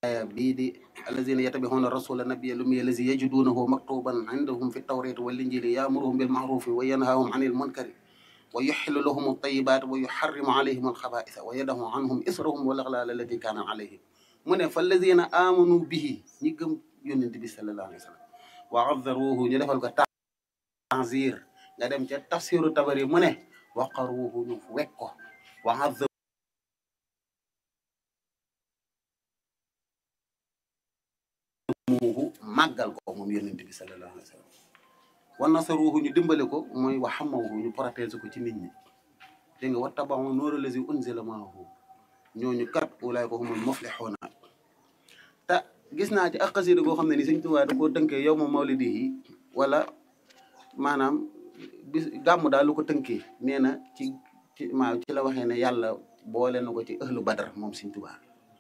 bii di allazina yattabi'una rasula nabiyya lummiya allazi yajidunahu maktuban indahum fi tawrati wal injili ya'muruhum bil ma'rufi wa yanhahum 'anil munkari wa yuhillu lahum at-tayyibati wa yuharrimu 'alayhim al-khaba'itha wa yada'u 'anhum israhum wal aghlala allati kanat 'alayhim mu ne fa allazina amanu bihi ñi gëm yonent bi sallallahu alayhi wa sallam wa 'azzaruhu ñu defal ko tanzir nga dem ca tafsiru tabari mu ne waqaruhu ñu wekk ko wa 'azzaruhu muuhu màggal ko moom yonent bi sallallahu alayhi wa sallam wa nasaruhu ñu dimbale ko mooy wa xamawhu ñu protéger ko ci nit ñi dégg nga wa tabaxu noora lazi unzila maahu ñooñu kat ulaayka humul muflixuuna te gis naa ci ak xasida goo xam ne ni Sëñ Tuubaa da koo tënkee yow ma mawlidi yi wala maanaam bis gàmm daal lu ko tënkee nee na ci ci maa ci la waxee ne yàlla boole na ko ci ëhlu badar moom Sëñ Tuubaa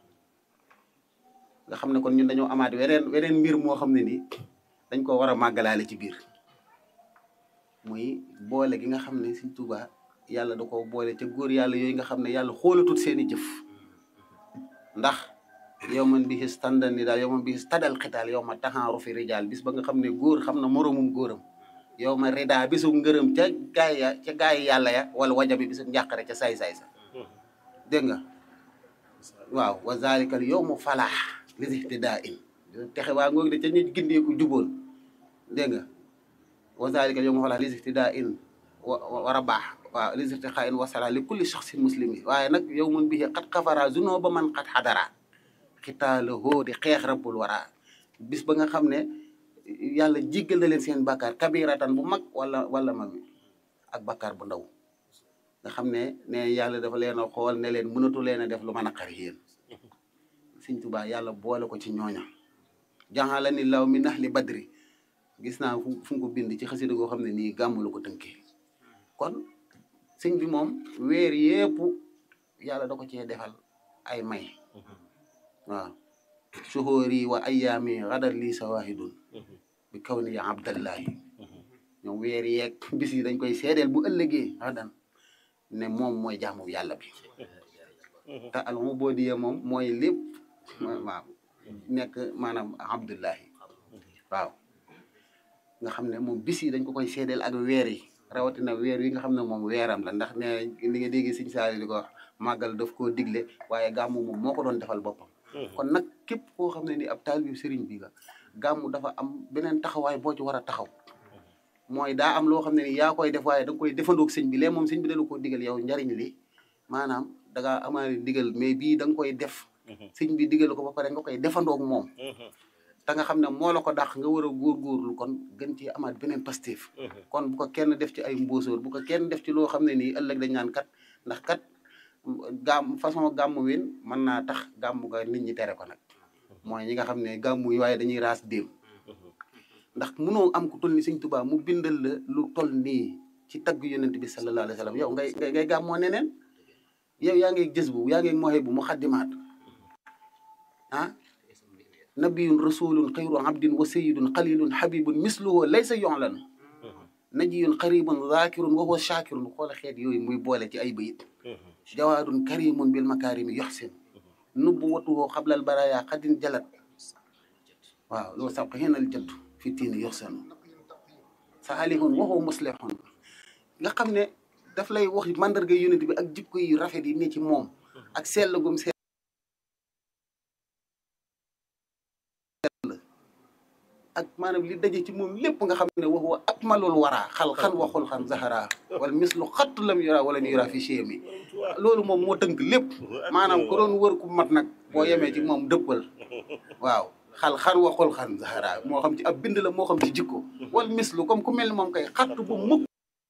nga xam ne kon ñun dañoo amaat weneen weneen mbir moo xam ne nii dañ ko war a màggalaale ci biir muy boole gi nga xam ne Sëñ Tuubaa yàlla da ko boole ca góor yàlla yooyu nga xam ne yàlla xoolatut seeni jëf ndax yow man bi xis tàndal ni daal yow man bi xis tadal xitaal yow ma taxaaru fi rijaal bis ba nga xam ne góor xam na moroomum góoram yow ma rida bisu ngërëm ca gaay ya ca gaay yàlla ya wala wajabi bisu njàqare ca saay-saay sa dégg nga waaw wa zalikal yow mu falaax lisihtidaa in texe waa ngoog de ca ñu gindeeku juboon dégg nga wa zalika yawma falaa lisihtidaa in war a baax waaw lisihtidaa in wasala li kulli shaxsin muslimi waaye nag yow mun bihi xat xafara zunuba man xat xadara xitaala hoo di xeex rabbul wara bis ba nga xam ne yàlla jéggal na leen seen bàkkaar kabiratan bu mag wala wala mag ak bàkkaar bu ndaw nga xam ne ne yàlla dafa leen a xool ne leen mënatu leen a def lu mën a xar yéen Sëñ Tuubaa yàlla boole ko ci ñooña jaxala ni law mi nax li badri gis naa fu fu ko bind ci xasida goo xam ne nii gàmmu la ko tënkee kon sëñ bi moom weer yépp yàlla da ko cee defal ay may waaw suhóori wa ayaami xadar lii sawahidun bi kaw ni ya abdallahi ñoom weer yeeg bis yi dañ koy seedeel bu ëllëgee xadan ne moom mooy jaamu yàlla bi te al ubudiya moom mooy lépp waaw nekk maanaam abdullahi waaw nga xam ne moom bis yi dañ ko koy seedeel ak weer yi rawatina weer yi nga xam ne moom weeram la ndax ne li nga dégg Sëñ Saaliw di ko wax màggal daf koo digle waaye gàmmu moom moo ko doon defal boppam kon nag képp koo xam ne ni ab taalibe sëriñ bi nga gàmmu dafa am beneen taxawaay boo ci war a taxaw mooy daa am loo xam ne ni yaa koy def waaye da nga koy defandoog sëñ bi lee moom sëñ bi dala koo digal yow njariñ li maanaam da ngaa amaale digal mais bii da nga koy def sëñ bi digal ko ba pare nga koy defandoog moom te nga xam ne moo la ko dàq nga war a góorgóorlu kon gën ci amaat beneen pastéef kon bu ko kenn def ci ay mbóosóor bu ko kenn def ci loo xam ne nii ëllëg dañ naan kat ndax kat gàmm façon gàmm win mën naa tax gàmm ga nit ñi tere ko nag mooy ñi nga xam ne gàmm yi waaye dañuy raas déem ndax munoo am ku toll ni Sëñ Tuubaa mu bindal la lu toll nii ci tagg yonent bi sallallahu alayhi wa sallam yow ngay ngay ngay gàmmoo neneen yow yaa ngi gis bu yaa ngi moxe bu mu xaddimaat ah nabiyun rasulun xayru abdin wa sayidun xalilun habibun misluhu laysa yoxlan najiyun xaribun zakirun wa huwa shakirun xoola xeet yooyu muy boole ci ay bayit jawaadun karimun bil makarimi yoxsin nubuwatuhu xablal baraya xadin jalat waaw loolu sabq xinal jaddu fi tiini yoxsanu saalihun wa huwa muslihun nga xam ne daf lay wax mandarga yonent bi ak jikko yi rafet yi ne ci moom ak sell gum sell ak maanaam li daje ci moom lépp nga xam ne wax wa akmalul wara xal xan waxul xan zahara wala mislu xattu lam yura wala mi yura fi chemi loolu moom moo tënk lépp maanaam ku doon wër ku mat nag boo yemee ci moom dëppal waaw xal xan waxul xan zahara moo xam ci ab bind la moo xam ci jikko wala mislu comme ku mel ni moom kay xattu bu mukk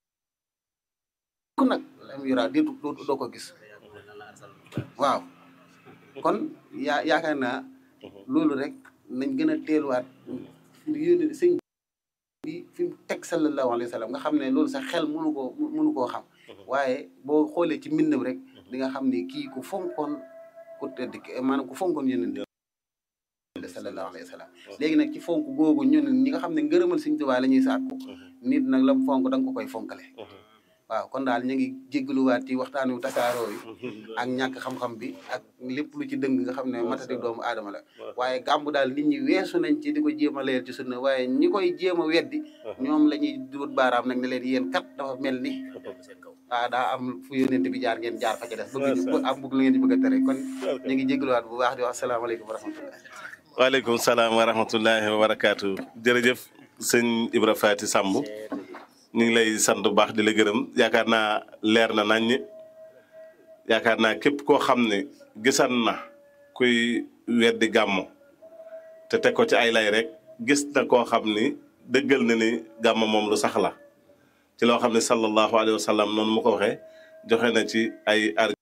nag lam yura déetu doo ko gis waaw kon yaa yaakaar naa loolu rek nañ gën a teeluwaat yónni sëñ bi fi mu teg sallallahu alayhi wa sallam nga xam ne loolu sax xel mënu koo mënu koo xam waaye boo xoolee ci mbindam rek di nga xam ne kii ku fonkoon ku tedd maanaam ku fonkoon yonent bi sallallahu alayhi wa sallam léegi nag ci fonk googu ñun ñi nga xam ne ngërëmal sëñ Tuubaa la ñuy sàkku nit nag lam fonk da nga ko koy fonkale waaw kon daal ñu ngi jéggaluwaat ci waxtaan wu tasaaroo yi ak ñàkk xam-xam bi ak lépp lu ci dëng nga xam ne matati doomu aadama la waaye gàmmu daal nit ñi weesu nañ ci di ko jéem a leer ci sunna waaye ñi koy jéem a weddi ñoom la ñuy duut baaraam nag ne leen yéen kat dafa mel ni waaw daa am fu yónente bi jaar ngeen jaar fa ci des bëgg ñu am bëgg lu ngeen di bëgg a tere kon ñu ngi jéggaluwaat bu baax di wax asalaamaaleykum wa rahmatullah waaleykum salaam wa rahmatullahi wa barakaatu jërëjëf sëñ Ibra Faty Samb ñu ngi lay sant bu baax di la gërëm yaakaar naa leer na nañ yaakaar naa képp koo xam ne gisan na kuy weddi gàmmu te teg ko ci ay lay rek gis na koo xam ni dëggal na ni gàmmu moom lu sax la ci loo xam ne sallallahu alayhi wa sallam noonu mu ko waxee joxe na ci ay arg